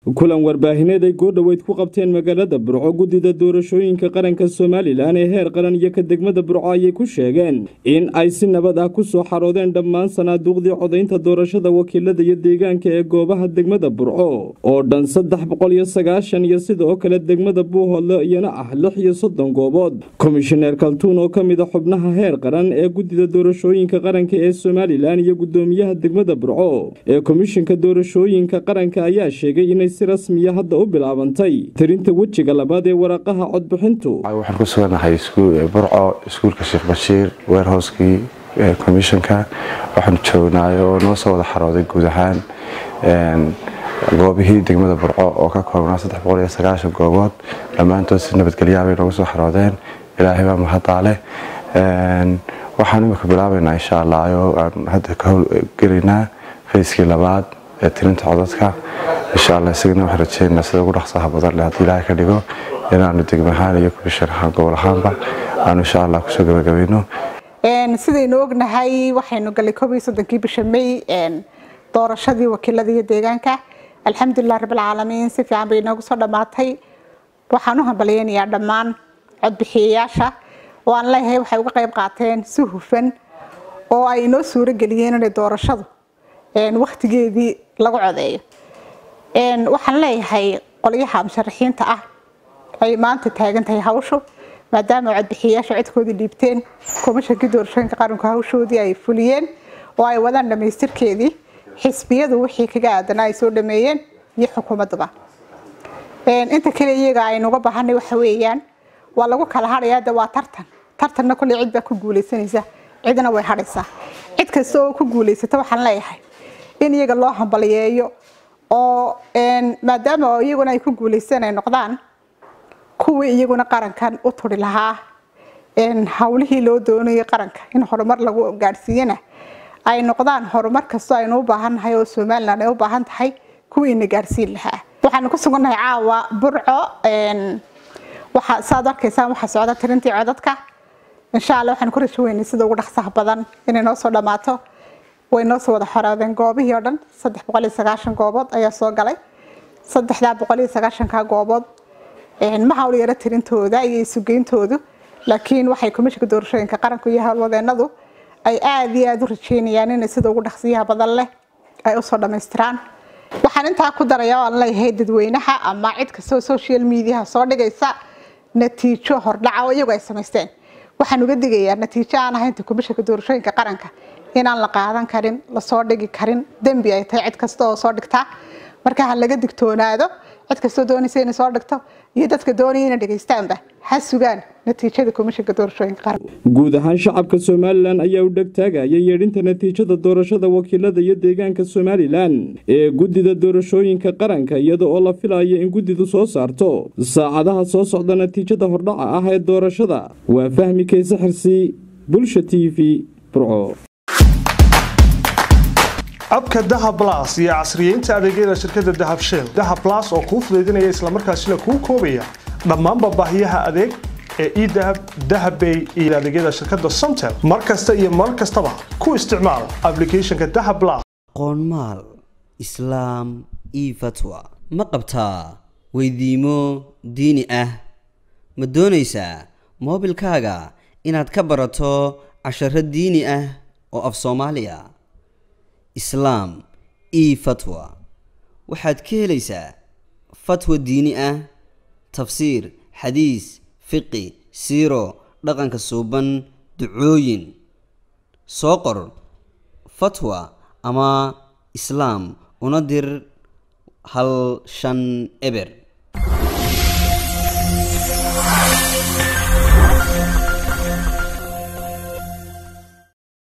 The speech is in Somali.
kulan warbaahineed ay goordhoweyd ku qabteen magaalada burco guddida doorashooyinka qaranka somalilan ee heer qaran iyo ka degmada burco ayay ku sheegeen in ay si nabad ah ku soo xaroodeen dhammaan sanaaduuqdii codaynta doorashada wakiilada iyo deegaanka ee goobaha degmada burco oo dhan saddex boqol iyo sagaashan iyo sidoo kale degmada buuhoodle iyana ah lix iyo soddon goobood komishineer kaltuun oo ka mid a xubnaha heer qaran ee guddida doorashooyinka qaranka ee somalilan iyo guddoomiyaha degmada burco ee komishinka doorashooyinka qaranka ayaa sheegay inay si rasmiya hadda u bilaabantay tirinta wejiga labaad ee waraqaha codbixintu waxaan ku suganahay burco iskuulka sheekh bashiir weerhooskii komishanka waxaanu joognaay oo noo soo wada xarooday guud ahaan goobihii degmada burco oo ka koobnaa goobood dhammaantood si nabadgelyaabay noogu soo xaroodeen ilaahay baa mahadaale waxaan imika bilaabaynaa insha allah oo aan hadda ka howlgelaynaa fayskii labaad ee tirinta codadka insha alla isagana waxaan rajeynaa sida ugu dhaqsaha badan leh haddii ilaahay ka dhigo inaanu degmo ahaan iyo komishan ahaan gobol ahaanba aanu insha allah kusoo gabagabayno sidaynu ognahay waxaynu galay koob iyo soddonkii bisha may doorashadii wakiilada iyo deegaanka alxamdulilah rabbilcaalamiin si fiican bay inoogu soo dhammaatay waxaan u hambalyeynayaa dhammaan codbixiyayaasha oo aan leeyahay waxay uga qayb qaateen si hufan oo ay inoo suuro geliyeen inay doorashadu wakhtigeedii lagu codeeyo waxaan leeyahay qolyaha musharaxiinta ah ay maanta taagan tahay hawshu maadaama codbixiyayaasha codkoodii dhiibteen komishankii doorashooyinka qaranku hawshoodii ay fuliyeen oo ay wadaan dhammaystirkeedii xisbiyadu wixii kaga aadanaa ay soo dhameeyeen iyo xukuumadduba inta kale iyaga aynuga baahanay waxa weeyaan waa lagu kala hadhayaa de waa tartan tartanna kolley cid baa ku guulaysanaysa cidna way hadhaysaa cid kasta oo ku guulaysata waxaan leeyahay in iyaga loo hambaliyeeyo oo maadaama iyaguna ay ku guulaysan ay noqdaan kuwii iyaguna qarankan u turi lahaa hawlihii loo doonayay qaranka in horumar lagu gaadhsiiyana ay noqdaan horumar kastoo aynu u baahannahay oo somalilan ay u baahan tahay kuwiina gaadhsiin lahaa waxaanu ku sugannahay caawa burco waxa saad arkaysaan waxaa socda tirintii codadka insha alla waxaan ku rajo weynay sida ugu dhaqsaha badan inay noo soo dhammaato way noo soo wada xoraadeen goobihii oo dhan saddex boqol iyo sagaashan goobood ayaa soo galay saddexdaa boqol iyo sagaashanka goobood ma hawl yaro tirintooda iyo isugeyntoodu laakiin waxay komishinka doorashooyinka qaranku iyo howlwadeenadu ay aada iyo aada u rajeynayaan inay sida ugu dhaqsiyaha badan leh ay usoo dhammaystiraan waxaan intaa ku daraya oo aan leeyahay dadweynaha ama cid kastoo social mediaha soo dhigaysa natiijo hordhaca oo iyagu ay samaysteen waxaan uga digayaa natiijo aan ahaynta komishinka doorashooyinka qaranka inaan la qaadan karin lasoo dhigi karin dembi ay tahay cid kasta oo soo dhigtaa marka ha laga digtoonaado cid kastoo doonaysa inay soo dhigto iyo dadka doonaya inay dhegaystaanba ha sugaan natiijada komishinka doorashooyinka qaranka guud ahaan shacabka somalilan ayaa u dhegtaagaya yeedhinta natiijada doorashada wakiilada iyo deegaanka somalilan ee guddida doorashooyinka qaranka iyada oo la filayo in guddidu soo saarto saacadaha soo socda natiijada hordhaca ah ee doorashada waa fahmi kayse xirsi bulsha t v burco abka dahab las iyo casriyeynta adeegyada shirkadda dahab shell dahab las oo kuu fudaydinaya islamarkaasina kuu koobaya dhammaanba baahiyaha adeeg ee edahab dahabbay iyo adeegyada shirkadda somtel mar kasta iyo mar kastaba ku isticmaal ablicathonka dahab las qoonmaal islaam io fatwa ma qabtaa weydiimo diini ah ma doonaysaa moobilkaaga inaad ka barato casharo diini ah oo af soomaaliya islaam e fatwa waxaad ka helaysaa fatwa diini ah tafsiir xadiis fiqi siiro dhaqanka suuban ducooyin soo qor fatwa ama islaam una dir hal shan eber